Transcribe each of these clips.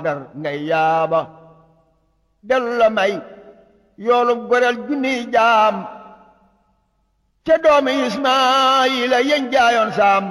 dar ngay yaaba dellu la may yoolu goreel junniy jaam ca doomi Ismaayila yeñ jaayoon saam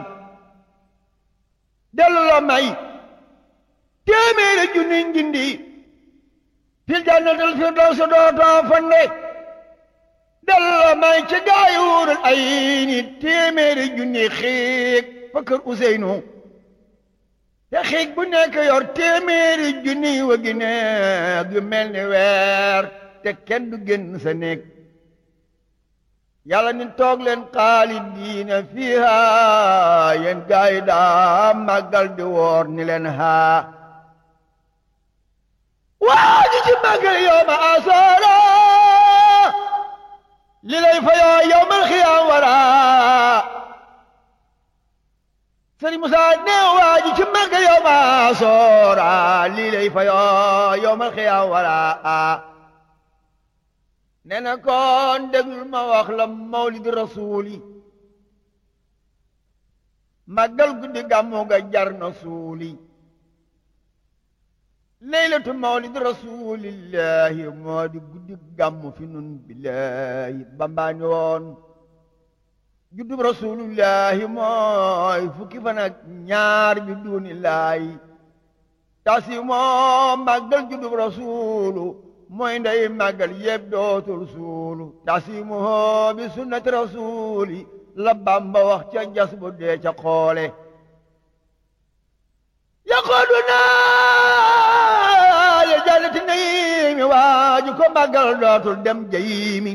dellu la may téeméeri junniy njindi fil jannatil firdawsi dootoo fande dellu la may ca gaayuurul ay ni téeméeri junniy xiig fa kër Useynu te xiig bu nekk yor téeméeri junniy wagi neeg yu mel ni weer te kenn du génn sa néeg yàlla ni toog leen xaalidiina fiiha yéen gaay yi daa màggal di woor ni leen haa waa ji ci màggal yow ma asoora li lay fa yoo yow mal xiyaam wara sëriñ Musa ne waa ji ci màggal yow ma asoora li lay fa yoo yow mal xiyaam wara nee na kon déglul ma wax la mawlid rasuuli màggal guddi gàmmu ga jar na suuli leylatu mawlid rasulillahi moo di guddi gàmmu fi nun billahi bambaani woon juddub rasulillahi mooy fukki fan ak ñaar bi duunillaahi tasi moo màggal juddub rasulu mooy ndey màggal yëpp dootul suulu tasimuhoo bi sunnati rasuli la bamba wax ca jas bu dee ca xoole yaqooduna ya jannati naimi waaju ko màggal dootul dem jayimi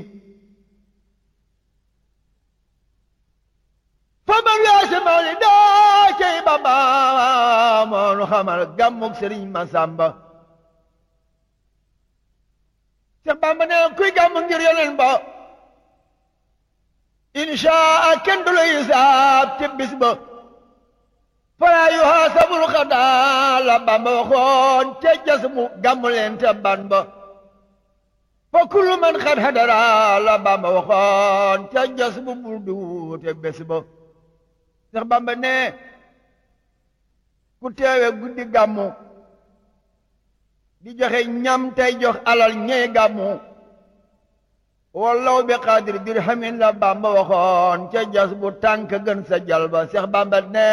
fa man weesi mawli daa cey bamba moonu xamal gàmmug sëriñ Masamba Seex Bamba ne kuy gàmm ngir yonen ba inshaa kenn du la hisaab ci bis ba falaa yuhaasabul xadaa la Bamba waxoon ca jas mu gàmm leen te ban ba fa kullu man xad hadara la Bamba waxoon ca jas mu bul duute bés ba Seex Bamba ne ku teewe guddi gàmmu di joxe ñam tey jox alal ñey gàmmu wallaw bi xaadir dirhamin la bamba waxoon ca jas bu tànk gën sa jalba seex bamba ne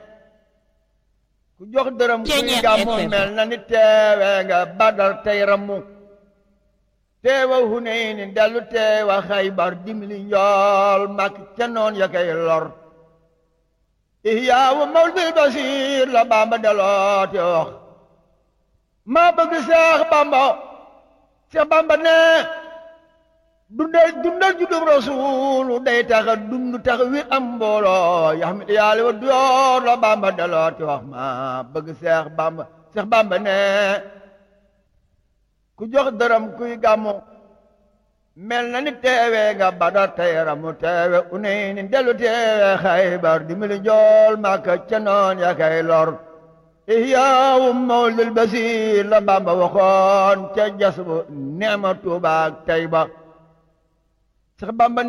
ku jox dërëm kuy gàmmu mel na ni teewe nga badar tey rammu teewa huneyni dellu teewa xaybar dimli njool mak ca noon ya kay lor ihyaawu mawlidil basiir la bamba deloote wax maa bëgg seex bamba seex bamba ne dundal dundal juddum rasuulu day taxa dund tax wi am mbooloo yaxmit yaali wa duyoor la bamba daloo ti wax maa bëgg seex bamba seex bamba ne ku jox dërëm kuy gàmmu mel na ni teewe nga badar tey ramu teewe unay ni dellu teewe xaybar dimbali jool màkka ca noon ya kay lor ihyaawu mawlidil basiir la Bamba waxoon ca jas bu neema Tuubaa ak Tayba sax Bamba